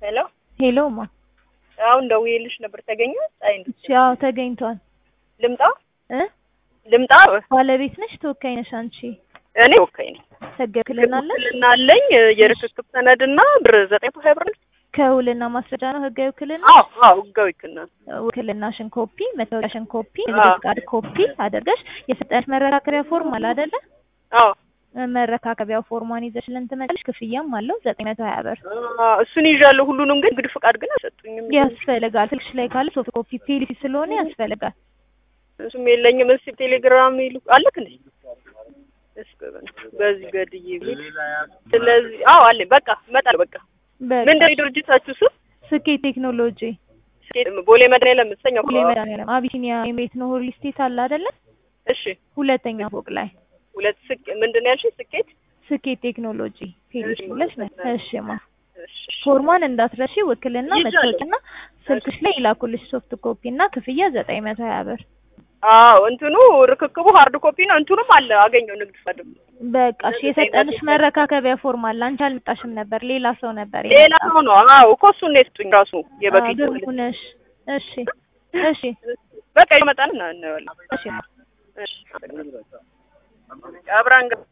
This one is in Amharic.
ሄሎ ሄሎ ማ አሁን ደውዬልሽ ነበር። ተገኘ ፀሐይ እንዴት እሺ፣ አዎ ተገኝቷል። ልምጣ እ ልምጣ? ባለቤት ነሽ ተወካይ ነሽ አንቺ? እኔ ወካይ ነኝ። ህጋዊ ውክልና አለሽ? ውክልና አለኝ። የርክክብ ሰነድና ብር ዘጠኝ መቶ ሀያ ብር ነው። ከውልና ማስረጃ ነው ህጋዊ ውክልና። አዎ አዎ ህጋዊ ውክልና ውክልናሽን ኮፒ፣ መታወቂያሽን ኮፒ፣ አዎ። የንግድ ፍቃድ ኮፒ አድርገሽ የሰጠሽ መረካከቢያ ፎርም አለ አይደለ? አዎ መረካከቢያው ፎርሟን ይዘሽልን ትመጣለሽ። ክፍያም አለው ዘጠኝ መቶ ሀያ ብር አ፣ እሱን ይዣለሁ ሁሉንም፣ ግን እንግዲህ ፍቃድ ግን አልሰጡኝም። ያስፈልጋል። ስልክሽ ላይ ካለ ሶፍት ኮፒ ፒዲኤፍ ስለሆነ ያስፈልጋል። እሱም የለኝም። እስኪ ቴሌግራም ይሉ አለክ እንዴ? እስኪ በዚህ ገድዬ ቢል ስለዚህ አዎ አለኝ። በቃ እመጣለሁ። በቃ በቃ ምንድን ነው የድርጅታችሁ ስም? ስኬት ቴክኖሎጂ ቦሌ መድኃኒዓለም የምትሰኘው ሁሌ መድኃኒዓለም አቢሲኒያ ኤምሬት ነው ሪል ስቴት አለ አይደለ? እሺ ሁለተኛ ፎቅ ላይ ሁለት ስቅ ምንድን ነው ያልሽኝ? ስኬት ስኬት ቴክኖሎጂ ፔሪሽ ብለሽ ነው። እሺ ማ እሺ ፎርሟን እንዳትረሺ። ውክልና ይዣለሁ። መታወቂያና ስልክሽ ላይ ይላኩልሽ ሶፍት ኮፒ እና ክፍያ ዘጠኝ መቶ ሀያ ብር። አዎ እንትኑ ርክክቡ ሃርድ ኮፒ ነው። እንትኑም አለ አገኘው ንግድ ፈቃድ በቃ እሺ፣ የሰጠንሽ መረካከቢያ ፎርም አለ። አንቺ አልመጣሽም ነበር፣ ሌላ ሰው ነበር ሌላ የመጣው። ሰው ነው። አዎ እኮ እሱን ነው የሰጡኝ ራሱ የበፊቱ አዎ፣ ግሩፕ ነሽ። እሺ እሺ በቃ ይመጣን እና እናየዋለን። እሺ ማ እሺ አብራን